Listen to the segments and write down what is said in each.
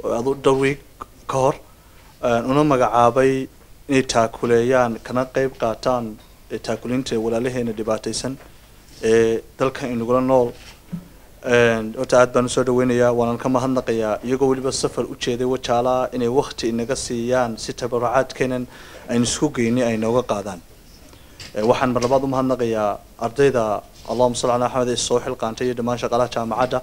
adu dhowr week ka hor una magacaabay inay taakuleeyaan kana qeyb qaataan taakulinta walaalaheena dhibaataysan ee dalka inagula nool horta aad baan usoo dhaweynayaa waanaan ka mahadnaqayaa iyagoo weliba safar u jeeday wajaalaa inay wakti inaga siiyaan si tabarucaadkeenan aynu isku geynay ay nooga qaadaan waxaan mar labaad umahadnaqayaa ardayda allahuma salli ala axmed ee soo xilqaantay iyo dhammaan shaqaalaha jaamacadda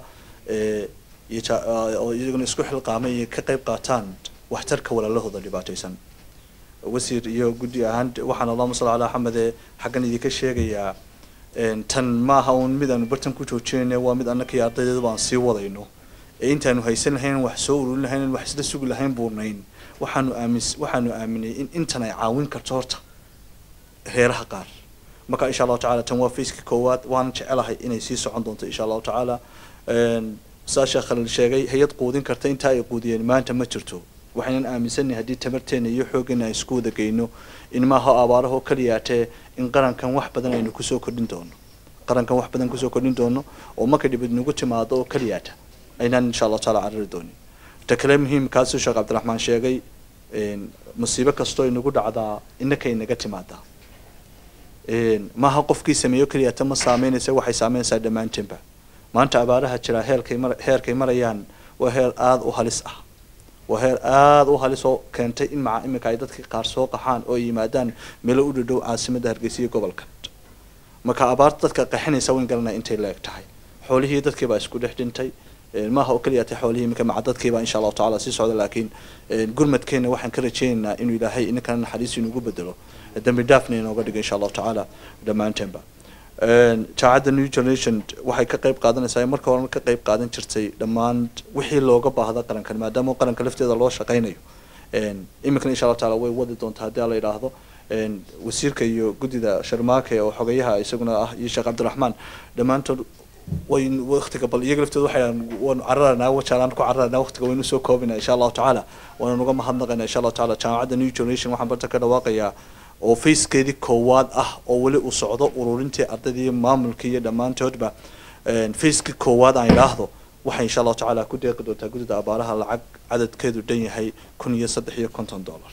oo iyaguna isku xilqaamay iyo ka qeyb qaataan waxtarka walaalahooda dhibaataysan wasiir iyo guddi ahaan waxaan allahuma salli ala axmed ee xaggan idinka sheegayaa tan maaha uun mid aanu bartan ku joojinayna waa mid annaka iyo ardaydeedu baan sii wadayno ee intaanu haysan lahayn wax soo ururin lahayn wax isla sugi lahayn buurnayn waxaanu aamis waxaanu aaminay in intan ay caawin karto horta reeraha qaar marka insha allahu tacala tan waa faceki koowaad waanan jecelahay inay sii socon doonto insha allahu tacaala saa sheekh khalil sheegay hay-ad quudin karta intaa ay quudiyeen maanta ma jirto waxaynan aaminsanay haddii tamarteena iyo xooggeena aan isku wada geyno in maaha abaarahoo kaliyaatee in qarankan wax badan aynu kusoo kordhin doono qarankan wax badan kusoo kordhin doono oo marka dhibid nagu timaado oo kaliyaata aynaan insha allahu taala carari doonin ta kale muhiimkaasuu sheekh cabdiraxmaan sheegay musiibo kastoo inagu dhacdaa inaka inaga timaadaa maaha qofkii sameeyo kaliyaata ma saameynaysa waxay saameynaysaa dhammaanteenba maanta abaaraha jiraa heerkay mar heerkay marayaan waa heer aada u halis ah waa heer aada u halis oo keentay in maca iminka ay dadkii qaar soo qaxaan oo yimaadaan meelo u dhadhow caasimadda hargeysa iyo gobolka marka abaarta dadka qaxinaysa wayn garanaya intay leeg tahay xoolihii dadkii baa isku dhex dhintay maaha oo keliya tay xoolihii iminka maca dadkiiba insha allahu tacala sii socda laakiin gurmadkeena waxaan ka rajeynaynaa inuu ilaahay ininkana naxariis inugu bedelo dambi dhaafna inooga dhigo insha allahu tacaala dhammaanteenba jaacadda new generation waxay ka qeyb qaadanaysaa marka horena ka qeyb qaadan jirtay dhammaan wixii looga baahda qarankan maadaama qaranka lafteeda loo shaqaynayo iminkana insha allahu taala way wadi doontaa haddii ala yidhaahdo wasiirka iyo guddida sharmaake oo xogeyaha isaguna ah iyo sheekh cabdiraxmaan dhammaantood way waktiga bal iyaga laftooda waxay waanu cararanaa wajaalaan ku cararanaa waktiga waynu soo koobina insha allahu tacaala waana uga mahadnaqayna insha allahu tacaala jaamacadda new generation waxaan barta ka dhawaaqayaa oo facekeedii koowaad ah oo weli uu socdo ururintii ardaydii iyo maamulkii iyo dhammaantoodba facekii koowaad aan idhaahdo waxay insha allahu tacaala ku deeqi doontaa guddida abaaraha lacag cadadkeedu dhan yahay kun iyo saddex iyo konton dollar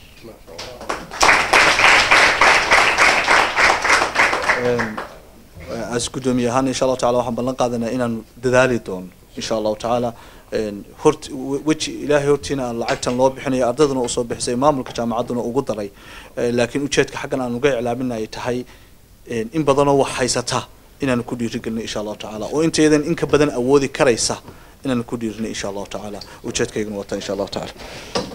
as guddoomiye ahaan insha allahu tacala waxaan ballan qaadanaa inaan dadaali doono insha allahu tacaala hort weji ilaahay hortiina aan lacagtan loo bixinayo ardayduna usoo bixisay maamulka jaamacadduna ugu daray laakiin ujeedka xaggan aan uga iclaamin ay tahay in badanoo wax haysata inaanu ku dhiirigelino insha allahu tacaala oo intaydan in ka badan awoodi karaysa inaanu ku dhiirino insha allahu tacaala ujeedkayguna wata insha allahu tacaala